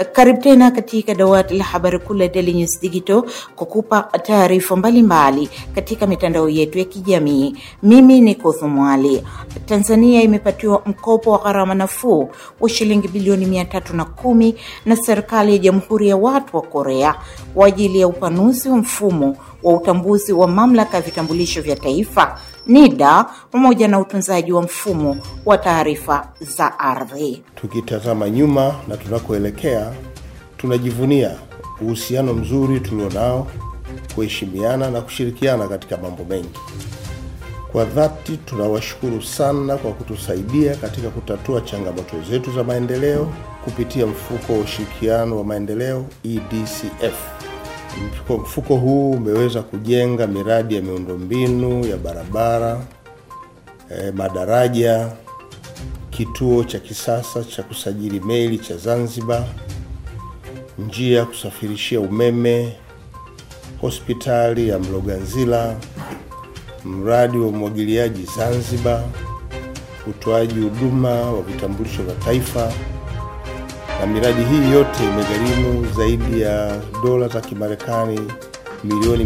Karibu tena katika dawati la habari kuu la Daily News Digital kukupa taarifa mbalimbali katika mitandao yetu ya kijamii. Mimi ni Kuthumwali. Tanzania imepatiwa mkopo wa gharama nafuu wa shilingi bilioni mia tatu na kumi na serikali ya Jamhuri ya Watu wa Korea kwa ajili ya upanuzi wa mfumo wa utambuzi wa mamlaka ya vitambulisho vya taifa NIDA pamoja na utunzaji wa mfumo wa taarifa za ardhi. Tukitazama nyuma na tunakoelekea, tunajivunia uhusiano mzuri tulionao, kuheshimiana na kushirikiana katika mambo mengi. Kwa dhati tunawashukuru sana kwa kutusaidia katika kutatua changamoto zetu za maendeleo kupitia mfuko wa ushirikiano wa maendeleo EDCF. Mfuko, mfuko huu umeweza kujenga miradi ya miundombinu ya barabara, eh, madaraja, kituo cha kisasa cha kusajili meli cha Zanzibar, njia ya kusafirishia umeme, hospitali ya Mloganzila, mradi wa umwagiliaji Zanzibar, utoaji huduma wa vitambulisho vya taifa na miradi hii yote imegharimu zaidi ya dola za Kimarekani milioni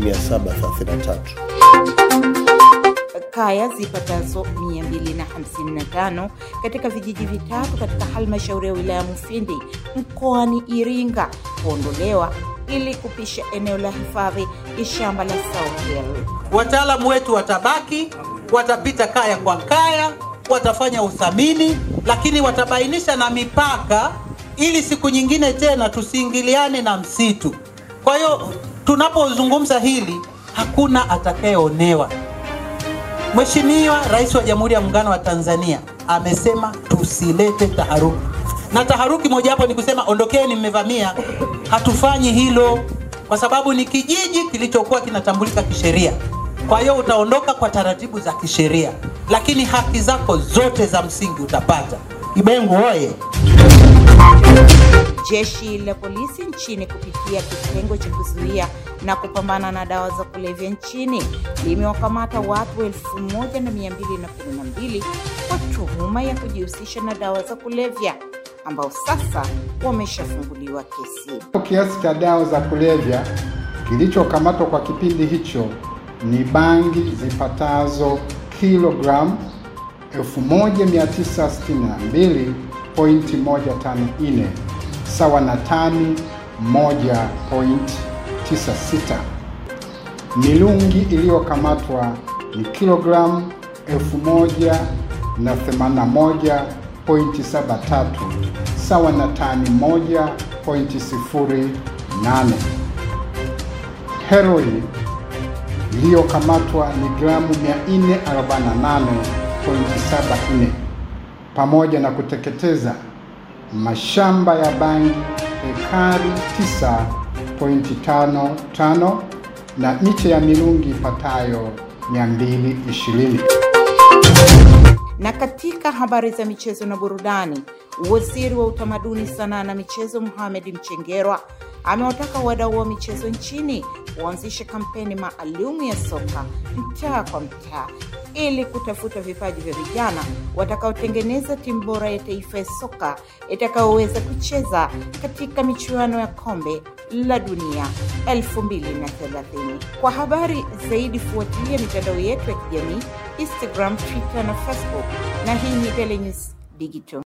733. Kaya zipatazo 255 katika vijiji vitatu katika halmashauri ya wilaya Mufindi mkoani Iringa kuondolewa ili kupisha eneo la hifadhi ya shamba la South Hill. Wataalamu wetu watabaki, watapita kaya kwa kaya, watafanya uthamini, lakini watabainisha na mipaka ili siku nyingine tena tusiingiliane na msitu. Kwa hiyo tunapozungumza hili, hakuna atakayeonewa. Mheshimiwa Rais wa Jamhuri ya Muungano wa Tanzania amesema tusilete taharuki, na taharuki mojawapo ni kusema ondokeni, mmevamia. Hatufanyi hilo kwa sababu ni kijiji kilichokuwa kinatambulika kisheria. Kwa hiyo utaondoka kwa taratibu za kisheria, lakini haki zako zote za msingi utapata. Ibengu oye! Jeshi la polisi nchini kupitia kitengo cha kuzuia na kupambana na dawa za kulevya nchini limewakamata watu 1212 kwa tuhuma ya kujihusisha na dawa za kulevya ambao sasa wameshafunguliwa kesi. Kiasi cha dawa za kulevya kilichokamatwa kwa kipindi hicho ni bangi zipatazo kilogramu 1962.154 sawa na tani 1.96. Milungi iliyokamatwa ni kilogramu 1081.73 sawa na tani 1.08. Heroin iliyokamatwa ni gramu 448.74 pamoja na kuteketeza mashamba ya bangi ekari 9.55 na miche ya mirungi ipatayo 220. Na katika habari za michezo na burudani, waziri wa utamaduni, sanaa na michezo Mohamed Mchengerwa amewataka wadau wa michezo nchini kuanzisha kampeni maalum ya soka mtaa kwa mtaa ili kutafuta vipaji vya vijana watakaotengeneza timu bora ya taifa ya soka itakayoweza kucheza katika michuano ya kombe la dunia 2030. Kwa habari zaidi, fuatilia mitandao yetu ya kijamii Instagram, Twitter na Facebook, na hii ni Daily News Digital.